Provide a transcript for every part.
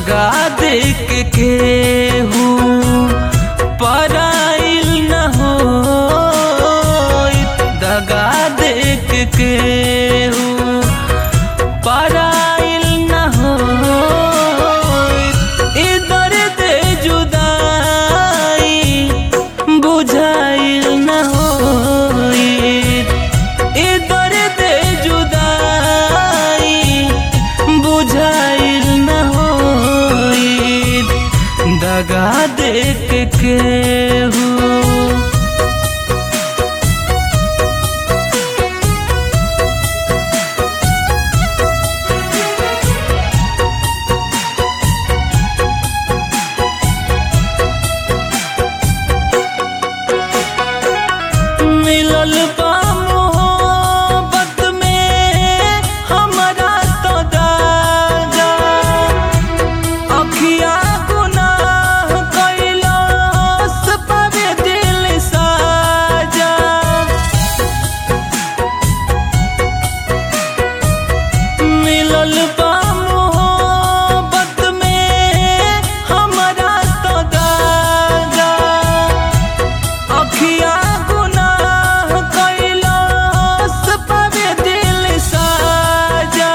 दगा देख के हूँ पराइल न हो दगा देख के हूँ पराइल न हो इधर दे जुदाई बुझाइल न हो इधर दे जुदाई बुझाइल न हो दगा देख के हूँ मिलल बा मोहब्बत में हमरा तो दागा अखिया गुनाह कैलास पर दिल साजा मिलल बा मोहब्बत में हमरा तो दागा अखिया गुनाह कैलास पर दिल साजा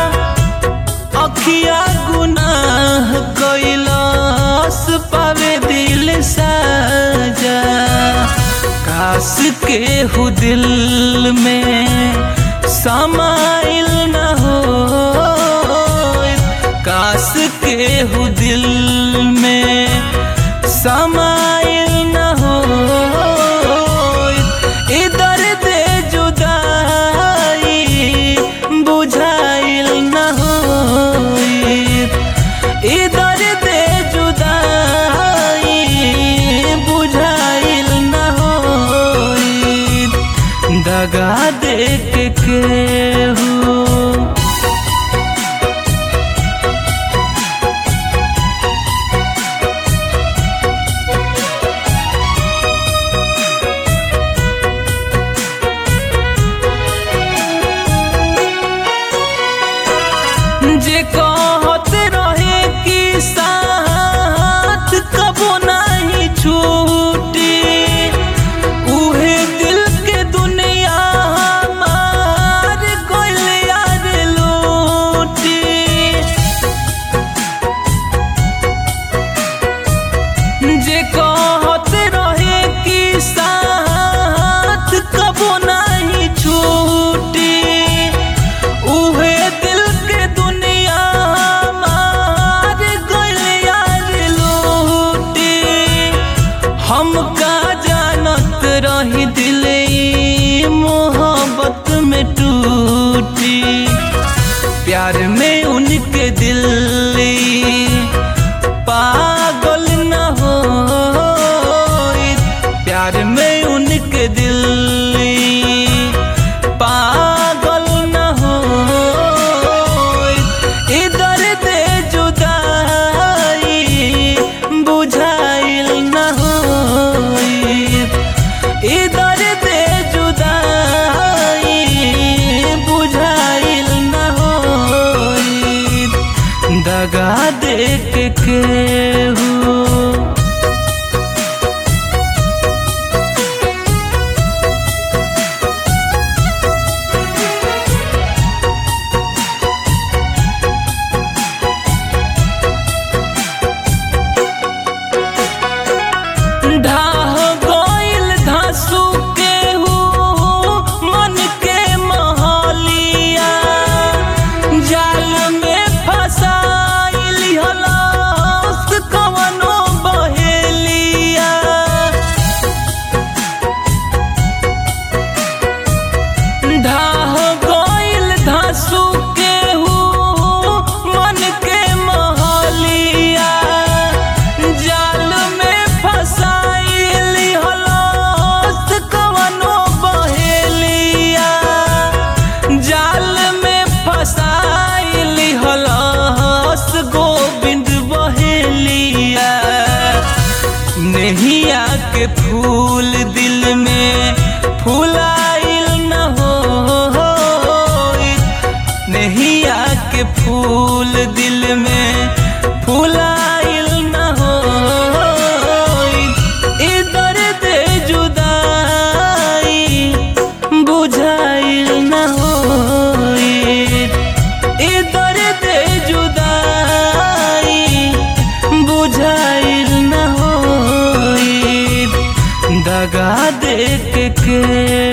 अखिया गुनाह कैलास पर दिल साजा काश के हु दिल में समाइल न हो काश के हु दिल में समाइल न हो इधर दे जुदाई बुझाइल न हो इधर दे जुदाई बुझाइल न हो दगा देख के हूँ जे कहत रहे कि साथ कबो नहीं छूटी उहे दिल के दुनिया हमार गइल यार लूटी जे कहत रहे कि साथ कबो नहीं छूटी उहे दिल के दुनिया मार गइल यार लूटी हम का जानत रही दिल ई मोहब्बत में टूटी प्यार में उनके दिल ई पागल न हो प्यार में उनके दिल ई पागल न हो इधर दे जुदाई बुझाइल न हो इधर दे जुदाई बुझाइल न हो दगा देख के हूँ ढाह गइल धासु के हूँ मन के महलिया जाल में फसाइल हलास कवनो बहेलिया ढाह गइल धासु के हूँ मन के महलिया जाल में फसाइल हलास कवनो बहेलिया जाल में फसाइल हलास गोविंद बहेलिया नैया के फूल दिल में फुलाइल न हो नैया के फूल दिल में फूल के